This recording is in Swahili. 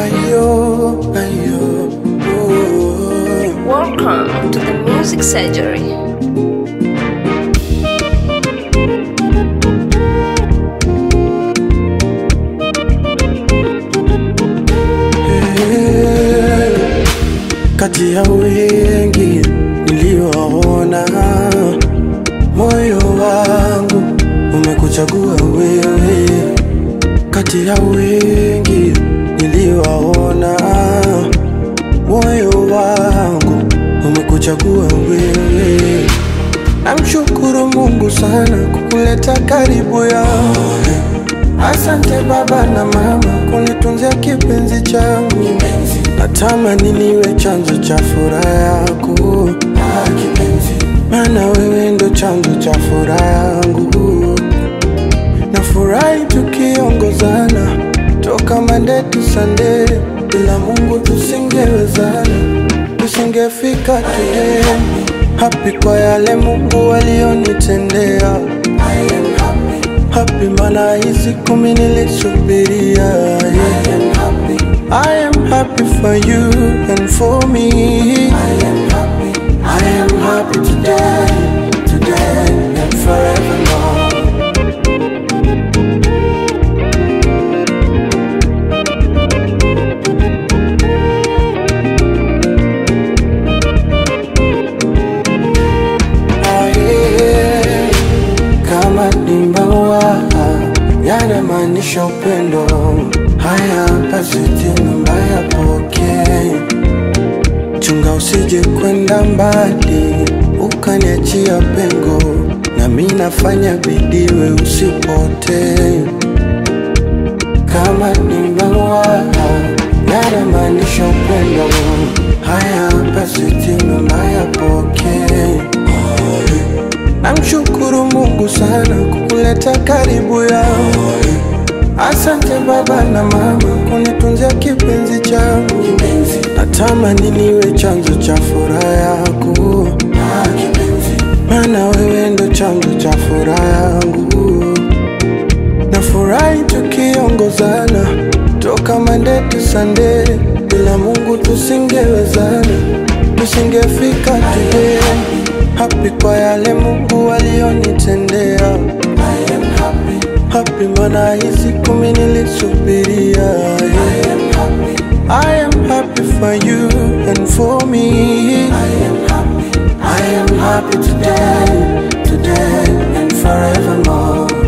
Ayo, ayo, oh. Welcome to the Music Surgery. Kati ya wengi niliowaona, moyo wangu umekuchagua wewe. Kati ya wengi niliowaona, moyo wangu umekuchagua wewe. Namshukuru Mungu sana kukuleta karibu yangu. Asante baba na mama kunitunzia kipenzi changu. Natamani niwe chanzo cha furaha yako, maana wewe ndo chanzo cha furaha yangu. Nafurahi tukiongozana toka Monday to Sunday, bila Mungu tusingewezana, tusingefika today. Happy kwa yale Mungu alionitendea happy mana hii siku mimi nilisubiria yeah. I am happy for you and for me I am happy I am happy today today and forevermore Ah, yeah. Kama ni maua yanamaanisha upendo, haya basi tena mbaya pokee. Chunga usije kwenda mbali ukaniachia pengo, na mi nafanya bidii we usipotee. Kama ni maua yanamaanisha upendo, haya basi tena mbaya pokee. Namshukuru Mungu sana kukuleta karibu yangu. Asante baba na mama kunitunzia kipenzi changu. Natamani niwe chanzo cha furaha yako, maana wewe ndo chanzo cha furaha yangu. Nafurahi tukiongozana toka Monday to Sunday, bila Mungu tusingewezana, tusingefika today. Happy kwa yale Mungu alionitendea. Happy mana hii siku mimi nilisubiria. yeah. I am happy for you and for me. I am happy today, today and forevermore.